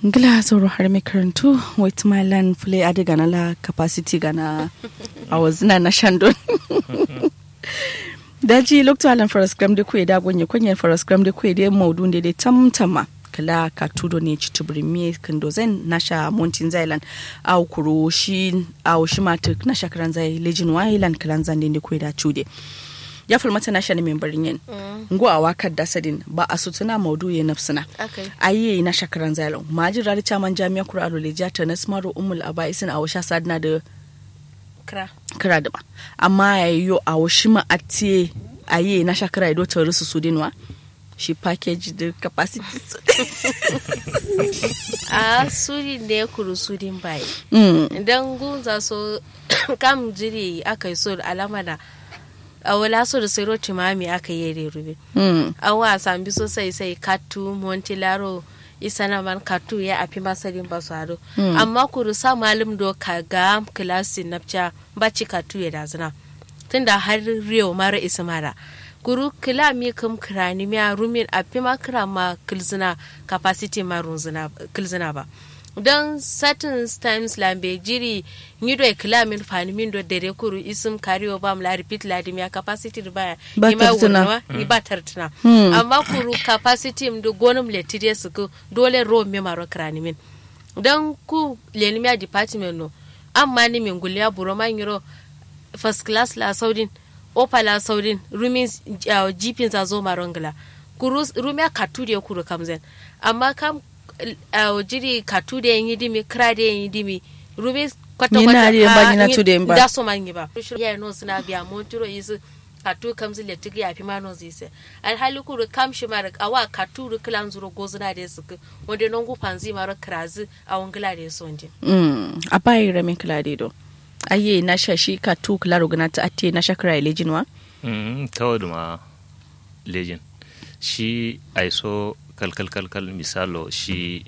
ngila zoro har mai karantu wait my land play adi gana la capacity gana a wazina na shandon daji lokto alan faras gram de kuye da gonye konye faras gram de kuye de maudu de de tamtama kala ka tudo ne ci tubri mi kando zen nasha mountain zailan au kuro shi au shi mata nasha karan zai legend wailan kalan zan de kuye da chude ya falmata nasha ne membarin yin ngo a wakar da sadin ba a sutuna maudu ya nafsina ayi na shakaran zailan majin rari chaman jami'a kura alo leja ta nasmaru umul abaisin a washa sadna da kra kira da ba amma ya yi a washi ma a tiye a yi na shakara ido ta rusu su dinwa shi package da capacity su a suri da ya kuru surin bai Mm, idan gunza so kam jiri aka yi so alama da a wala so da sai roti mami aka yi yare rube mm, a wa sambi sosai sai katu montilaro isana man katu ya afi masarin ba su hado amma kuru sa malum do ka ga kilasi napcha baci katu ya dazina tunda har riyo mara isa mara kuru kila mi kam kirani mi a rumin afi ma kira ma kilzina capacity ma runzina kilzina ba don certain times lambe jiri nyido e kila min fani min do dere kuru isum kariyo bam la repeat la dim ya capacity do baya Ba ima tartuna. wurnawa, ni ba tartuna Hmm. amma kuru capacity mdo gonum le tide suku dole ro me maro krani min don ku lenimia department no amma ni min guliya buro man yiro first class la saudin opa la saudin rumin uh, jipin za zo marongla kuru rumia katu de kuru kamzen amma kam uh, jiri katu de yin dimi kra de yin dimi rumi kwata Ni na riya ba ni na ah, tu de ba. da so man yi ba ya no suna biya montiro yisu katu kamzi le tigi ya fi ma no zise alhali kuru kam shi mara awa katu ru kilan zuro gozuna de suku wanda non gu panzi mara krazi a wangila de sonje mm. a bayi ramin kila de do ayi na sha shi ka tu kila rugana ta ate na shakara legend wa Mm, kawai da ma legend shi aiso kalkal kalkal misalo shi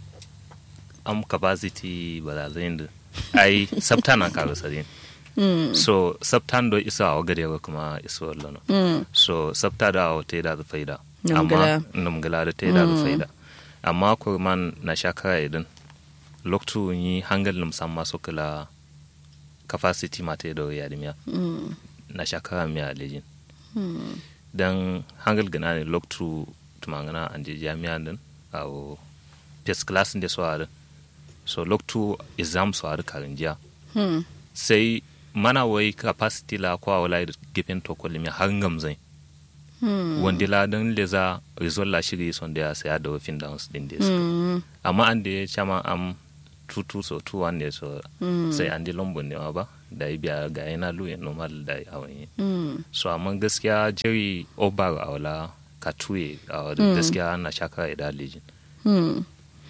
am capacity ba da zai da ai sabta nan ka sadin mm, so sabtan do isa wa gare wa kuma iso lono mm, so sabta da wa te da da faida Numgala. amma numgala da te da da faida amma ko man na shakara idan loktu yi hangal num samma so kala capacity ma te do ya dimiya mm, na shakara mi a legend mm. dan hangal gana ne loktu tumangana anje jami'a din awo first class din so ada so loktu exam so ada karinjiya Hmm. sai mana wai capacity la kwa wala da gefen to kolimi har ngamzai Hmm. wanda la dan leza result la shiri son da sai da wafin downs din da su Mm, amma an da ya chama am tutu so tu wande so Mm. sai an di lombon ne ma ba da ya biya ga yana luye normal da ya awon yi mm. so amma gaskiya jerry obar a wala katuye a wadda gaskiya na shakara da lijin Hmm.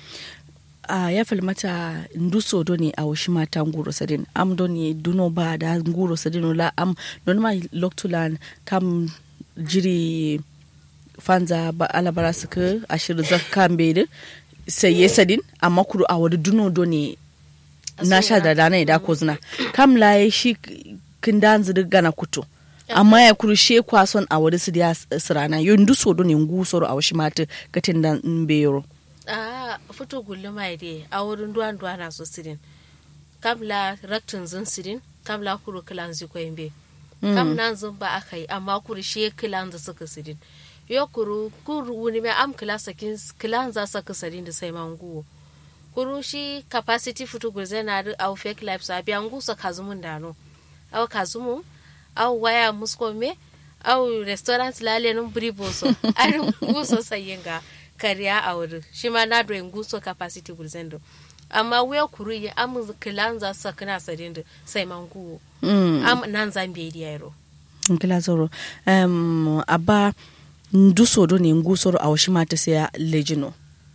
a ya falmata nduso do ne a washi mata nguro sadin am do ne duno ba da nguro sadin la am don ma loktulan kam jiri fanza ba alabara suka ashir zakka mbede sai ya sadin amma kuru a wadi duno do ne na sha da dana da ko zina kam la ya shi kin dan zidi gana kuto amma ya kuru she kwason a wadi su da sirana yo nduso do ne ngusoro a washi mata gatin dan mbeyoro a fito gulli mai de a wurin duwan duwa na so sirin kamla raktin zin sirin kamla kuru kilan zi ko imbe kam nan zin ba aka yi amma kuru shi kilan za suka sirin yo kuru kuru wuni mai am kila sakin kilan za saka sirin da sai manguwo kuru shi capacity fito gulze na da au fake life sa biyan gusa kazumun dano au kazumu au waya musko me au restaurant lale nun briboso an guso sayinga kariya a wuri shi ma na doyin guso capacity gulzendo amma wuya kuru yi amu kilan za sa kana sadin da sai man guwo Mm. am nan zan bai di yaro ngila zoro um, aba nduso do ne ngusoro a washi mata sai ya lejino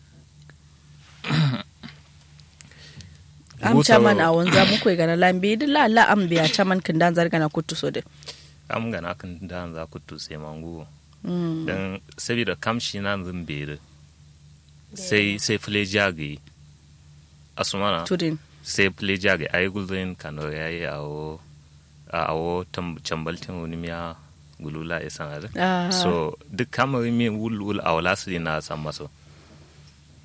am Ngusoro- chaman a wanza muku gana lambe di la la am biya chaman kin dan zarga na kutu so de am gana kan da za ku tu sai mangu mm. dan saboda kamshi na zan bere sai sai fule jagi asumana tudin sai fule jagi ai gulzin kano yayi awo awo tam- chambaltin wani miya gulula ya sanar Ah. so duk kamar mi wul wul a wala su na san maso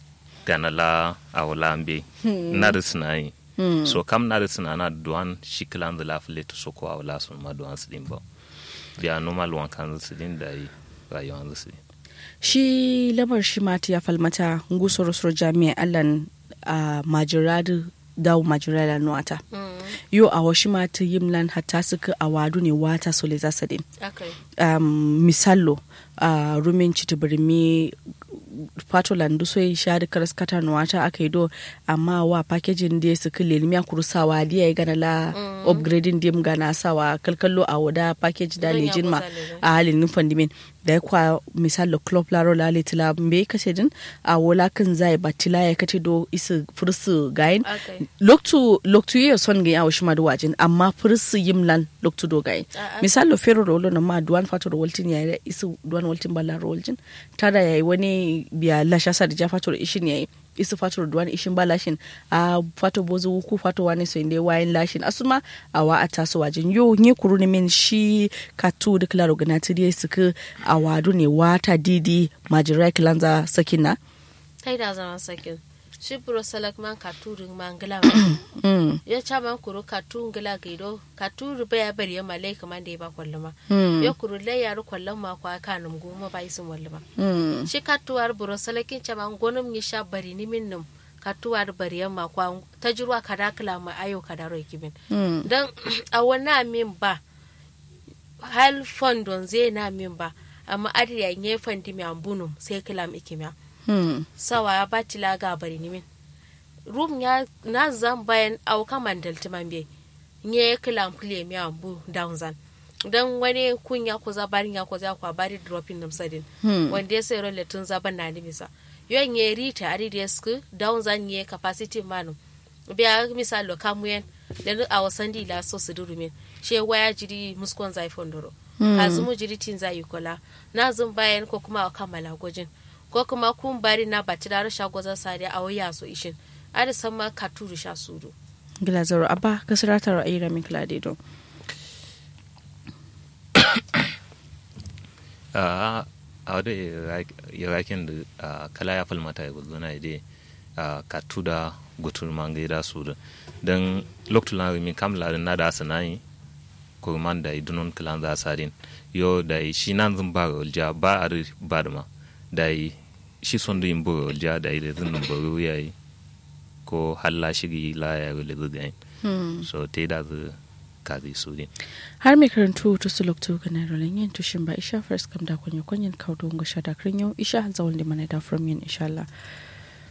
gana la a wala ambe na da sinai so kam na da sinana duwan shi kilan da lafile to so ko a wala sun ma duwan su din ba biya normal wan kan su din da yi rayuwan su din shi lamar shi mata ya falmata ngusoro soro jami'a allan a majiradu dawo majirala nuwata yo a washi mata yimlan hatta suka a wadu ne wata sole zasadin akai um, misalo uh, rumin citibirmi patoland so yi shari karas kata nuwata aka yi do amma wa packaging da su kile limiya kurusawa diya ya gana la upgrading dim gana sawa kalkallo a wada package da Zan ya lejin ma kusa lejin. a halin nufan dimin da ya kwa misalo club laro la litila mbe kace din a wala kan zai batila ya kace do isu fursu gayin akai loktu loktu ye son ga yawo shima da wajin amma fursu yimlan loktu do gayin A'a. misalo fero rolo na ma duwan fato da waltin ya isu duwan waltin balla roljin tada yayi wani biya lasha sa da ja fato da ishin yayi isu fato da duwan ishin ba lashin a fato bozu ku fato wani so inde wayin lashin asuma a wa ata so wajin yo nye kuru ne min shi katu da klaro gana tidi suka a wadu ne wata didi majirai kilanza sakina tai da zama sakin shi buro salak man ka turin man gila mm. ya cha man kuro ka tu gila gaido ka turu ba ya bari ya malai kaman da ya ba kwallama Mm. ya kuro lai ya ru kwallon ma kwa ka num goma ba isin wallama Mm. shi ka tuwar buro salakin cha man gonum ni sha bari ni min num ka tuwar bari ya ma kwa ta jirwa ka dakala ma ayo ka daro kimin Mm. dan a wannan min ba hal fondon zai na min ba amma adiya nye fondi mi ambunum sai kilam ikimiya Mm. sawa ya bati la ga bari ni min rum ya na zan bayan au kaman dalti man be nye kilam kule mi ambu down zan dan wani kun ya ko zabarin ya ko za ko bari dropping nam sadin Hmm. wanda ya sai rolle tun zaban na ni misa yo nye rita ari desk down zan nye capacity manu biya misalo kamuyen da a wasan dila so su durumin she waya jiri muskon zai fondoro kazumu jiri tin zai kola na zun bayan ko kuma a kammala gwajin ko kuma kun bari na bati da rasha gwazon sare a waya so ishin ada san ma ka turu sha sudu Gilazaro Abba kasirata ra'ayi Ramin Kladido. a a wadda irakin da a kala ya falmata ya gudu na ide a katu da gutur mangai da su da don lokacin na rumi kam ladin na da asa na yi kurman da idunon kilan za sa din yo da yi shi nan zan ba rolja ba a ri ba da ma da yi shi son da yin bu rolja da yi da zan buru ya yi ko halla shigi la ya rule zuga yin so te da zu kazi su din Har mai karantu to su lokto ga na rolin yin tushin ba isha first kam da kwanya kwanyin kaudo ga shada krin yau isha zawon limana da from yin insha Allah.